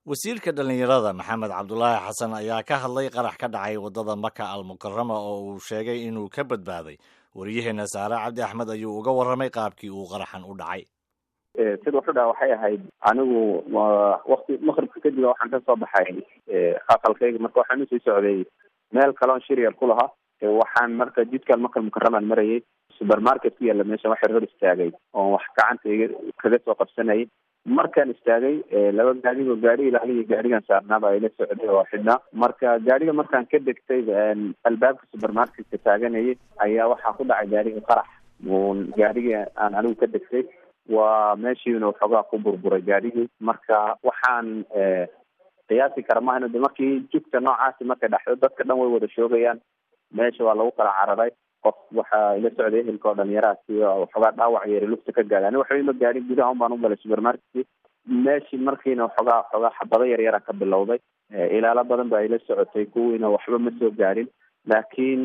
wasiirka dhallinyarada maxamed cabdulaahi xasan ayaa ka hadlay qarax ka dhacay waddada maka al mukarama oo uu sheegay inuu ka badbaaday waryaheena saare cabdi axmed ayuu uga warramay qaabkii uu qaraxan u dhacay sida wuxuu dhaha waxay ahayd anigu wakti maqribka kadib waxaan kasoo baxay aqalkayga marka waxaan usii socday meel kaleon shiryar ku lahaa waxaan marka jidkaan makal mukaramaan marayay supermarket ku yaalla meesha waxay hor istaagay oon wax gacantayga kaga soo qabsanayay markaan istaagay laba gaadigo gaari ilaaliya gaarigan saarnaaba ayla socday oo xidhnaa marka gaariga markaan ka degtay albaabka supermarketka taaganayay ayaa waxaa ku dhacay gaariga qarax gaarigii aan anigu ka degtay waa meeshiina waxoogaa ku burburay gaarigii marka waxaan qiyaasi kara maahno de markii jugta noocaasi markay dhaxdo dadka dhan way wada shoogayaan meesha waa lagu kala cararay qof waxaa ila socday ehelka oo dhalinyarahaasi waxoogaa dhaawac yeeri lugta ka gaada ani waxba ima gaadhin gudaha un baan u galay supermarketkii meeshii markiina waxoogaa waxoogaa xabado yar yara ka bilowday ilaalo badan ba ila socotay kuwiina waxba ma soo gaadhin laakiin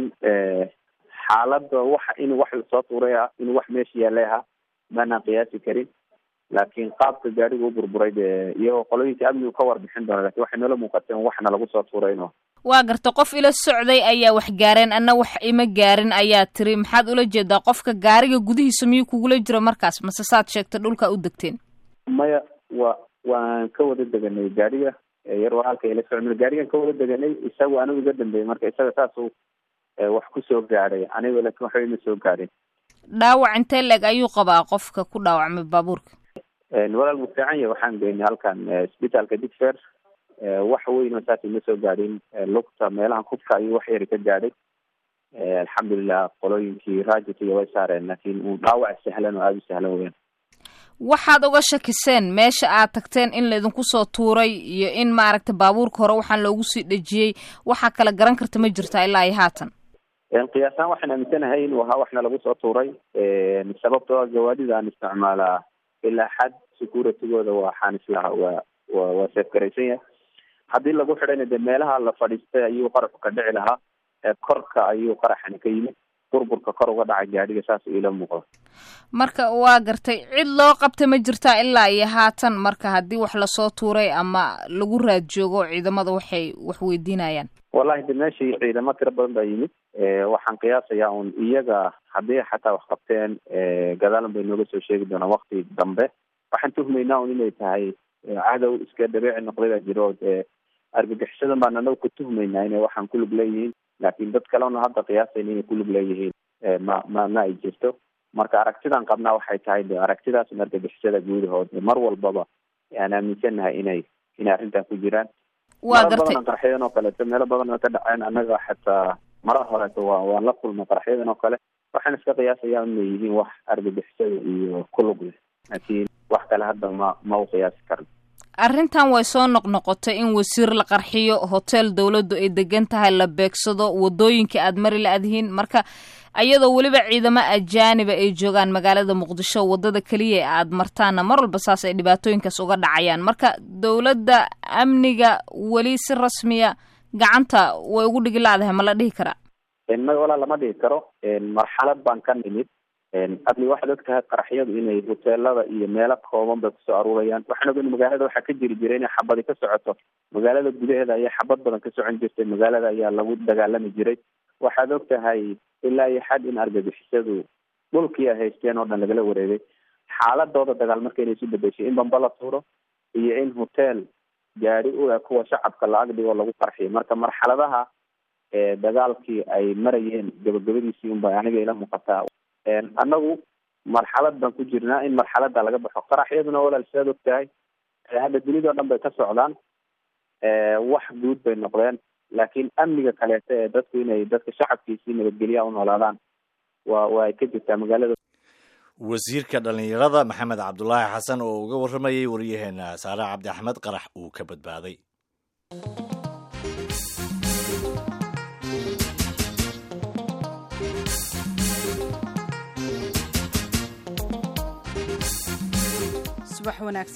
xaaladda waxa in wax lasoo tuuray ah in wax meesha yaallay ahaa maanaan qiyaasi karin laakiin qaabka gaariga u burburay de iyagoo qolooyinka amnigu ka warbixin doona lakin waxay noola muuqateen waxna lagu soo tuurayno waa garta qof ila socday ayaa wax gaareen anna wax ima gaarin ayaa tiri maxaad ula jeedaa qofka gaariga gudihiisa miyuu kugula jiro markaas mase saad sheegta dhulka u degteen maya wa waan ka wada deganay gaariga yar waa halka ila socda gaarigan ka wada deganay isagu anigu iga dambeeyey marka isaga saasuu wax kusoo gaadhay aniga laakin waxba ima soo gaadhin dhaawac intee leeg ayuu qabaa qofka ku dhaawacmay baabuurka walaal mu fiican yahy waxaan geynay halkan isbitaalka digfer wax weyn oo saas ima soo gaadhin lugta meelaha kubka ayuu wax yari ka gaadhay alxamdulilah qolooyinkii raajitiga way saareen laakiin uu dhaawac sahlan oo aada u sahlan weyaan waxaad uga shakiseen meesha aad tagteen in laydinku soo tuuray iyo in maaragta baabuurka hore waxaan loogu sii dhejiyey waxaa kala garan karta ma jirtaa ilaa iyo haatan qiyaasaan waxaan aaminsanahay inuu ahaa waxna lagu soo tuuray sababtoo a gawaadida aan isticmaalaa ilaa xad securitygooda waxaan islaha waa wa waa seefgaraysan yahay haddii lagu xidhayna de meelaha la fadhiistay ayuu qaraxu ka dhici lahaa korka ayuu qaraxani ka yimid burburka kor uga dhacay gaadhiga saas ila muuqda marka waa gartay cid loo qabta ma jirtaa ilaa iyo haatan marka haddii wax lasoo tuuray ama lagu raad joogo ciidamada waxay wax weydiinayaan wallahi de meeshii ciidamo tiro badan baa yimid waxaan qiyaasayaa un iyaga haddii xataa wax qabteen gadaalan bay nooga soo sheegi doonaan wakti dambe waxaan tuhmaynaa un inay tahay cadow iska dabeeci noqday baa jiro dee argagixisadan baan anagu ku tuhmaynaa inay waxaan kulug leeyihiin laakiin dad kalena hadda qiyaasayna inay kulug leeyihiin ma ma ma ay jirto marka aragtidan qabnaa waxay tahay de aragtidaas un argagixisada guudahood mar walbaba aan aaminsannahay inay inay arrintan ku jiraan waa meelo gartay badan qaraxyadan oo kaleeto meelo badan oo ka dhaceen annaga xataa mara horeeto waa waan la kulnay qaraxyadan oo kale waxaan iska qiyaasayaa inay yihiin wax argagixisada iyo kulug leh laakiin wax kale hadda ma ma u qiyaasi karno arrintan way soo noqnoqotay in wasiir la qarxiyo hotel dowladdu ay degan tahay la beegsado wadooyinka aad mari la-adhiin marka iyadoo weliba ciidamo ajaaniba ay joogaan magaalada muqdisho wadada keliya ee aad martaana mar walba saas ay dhibaatooyinkaas uga dhacayaan marka dowladda amniga weli si rasmiya gacanta way ugu dhigi la-dahay ma la dhihi karaa maga walaa lama dhigi karo marxalad baan ka nimid amni waxaad og tahay qaraxyadu inay hoteelada iyo meelo kooban bay kusoo aruurayaan waxaan ogan magaalada waxaa ka jiri jiray inay xabadi ka socoto magaalada gudaheeda ayaa xabad badan ka socon jirtay magaalada ayaa lagu dagaalami jiray waxaad og tahay ilaa iyo xad in argagixisadu dhulkii ay haysteen oo dhan lagala wareegay xaaladooda dagaal marka inay isu bedeshay in bamba la tuuro iyo in hotel gaadi u eg kuwa shacabka la agdhigo lagu qarxiyo marka marxaladaha dagaalkii ay marayeen gabagabadiisii unba aniga ila muuqataa annagu marxalad baan ku jirnaa in marxalada laga baxo qaraxyaduna walaal sidaad og tahay hadda dunida o dhan bay ka socdaan wax guud bay noqdeen laakiin amniga kaleeto ee dadku inay dadka shacabkiisii nabadgelya u noolaadaan waa waa ay ka jirtaa magaalada wasiirka dhallinyarada maxamed cabdulaahi xasan oo uga warramayay waryaheena saare cabdi axmed qarax uu ka badbaaday subax wanaagsan